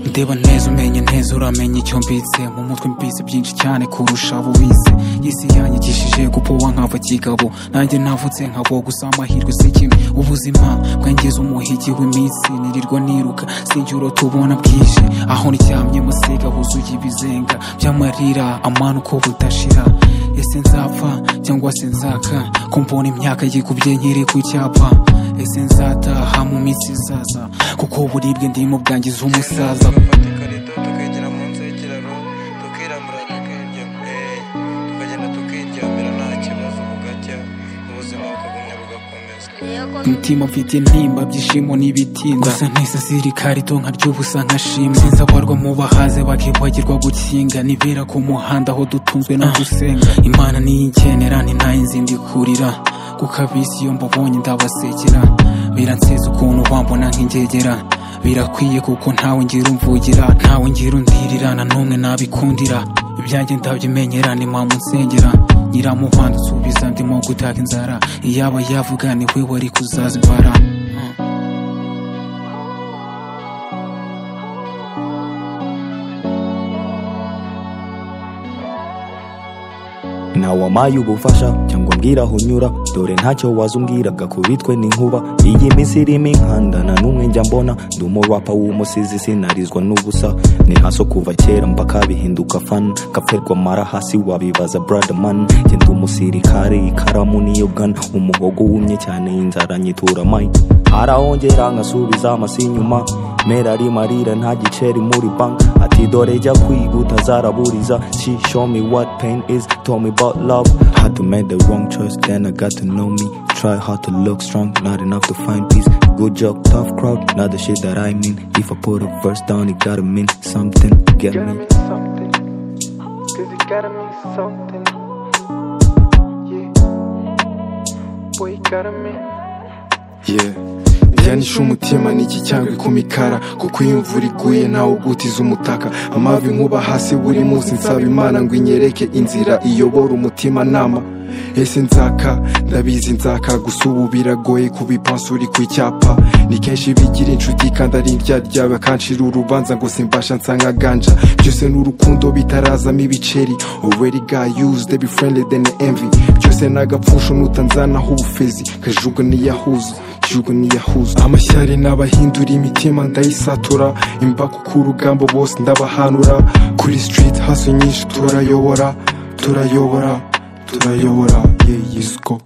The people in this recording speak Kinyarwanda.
ndeba neza umenye neza uramenye icyo mbitse mu mutwe mbitse byinshi cyane kurusha abo bize isi yanyigishije gupowa nkava kigabo nanjye navutse nkavo gusa amahirwe si kimwe ubuzima bwangeze umuhigi w'iminsi nirirwa niruka sinjye tubona bwije aho ndyamye musiga wuzuye ibizenga by'amarira amana uko budashira ese nzapfa cyangwa se nzaka ko mbona imyaka yikubye nkiri ku cyapa ese nzataha mu minsi izaza kuko uburibwe ndimo bwangiza umusaza tukafatika leta tukegera munsi y'ikiraro tukirambura tukirya eh, tukagenda tukiryamira nta kibazo bugacya ubuzima bukagumya bugakomeza umutima mfite intimba byishimo n'ibitinda gusa nahise sirikari to nkarya ubusa nkashima sinzi abarwa mu bahaze bakibagirwa gukinga nibera ku muhanda aho dutunzwe no gusenga imana niyinkenera ntinayinzindi kurira kuko abisi iyo mbabonye ndabasekera biranseza ukuntu bambona nk'ingegera birakwiye kuko ntawe ngira umvugira ntawe ngira undirira na n'umwe nabikundira ibyanjye ndabyimenyera ni mpamvu nsengera nyiramuvanga usubiza ndimo gutaka inzara iyaba yavuga ni we wari kuzazibara ntawamaye ubufasha cyangwa mbwira aho unyura dore ntacyo wazubwiraga kuri twe n'inkuba iyi minsi irimo inkanda na n'umwe njya mbona ndi umurapa w'umusizi sinarizwa n'ubusa ni haso kuva kera mpaka bihinduka fan kapferwa mara hasi wabibaza bradaman ngenda umusirikare ikaramu niyo gana umuhogo wumye cyane inzara nyitura mayi arahongera nkasubiza amasi inyuma mera rimarira nta giceri muri bank ati dore jya kwiga utazaraburiza she show me what pain is told me about love had to make the wrong choice then i got to know me try hard to look strong not enough to find peace good job tough crowd not the shit that i mean if i put a verse down it gotta mean something get gotta me mean something. Cause it gotta mean something. Yeah. Boy, it gotta mean. yeah yanishe umutima niki cyangwa ikumikara kuko iyo imvura iguye ntawe ugutiza umutaka amavi nkuba hasi buri munsi nsaba imana ngo inyereke inzira iyobora umutima nama ese nzaka ndabizi nzaka gusa ubu biragoye kubipansura ku icyapa ni kenshi bigira inshuti kandi ari indyaryaba kanshira urubanza ngo simbasha nsa nka ganja byose ni urukundo bitarazamo ibiceri already got used they be friendly than the envy byose ni agapfusho nutanzanaho ubufezi kajuguniyahuzwa igihugu niyahuza amashyari n'abahindura imitima ndayisatura imbaga ku rugamba bose ndabahanura kuri street haso nyinshi turayobora turayobora turayobora yeyisko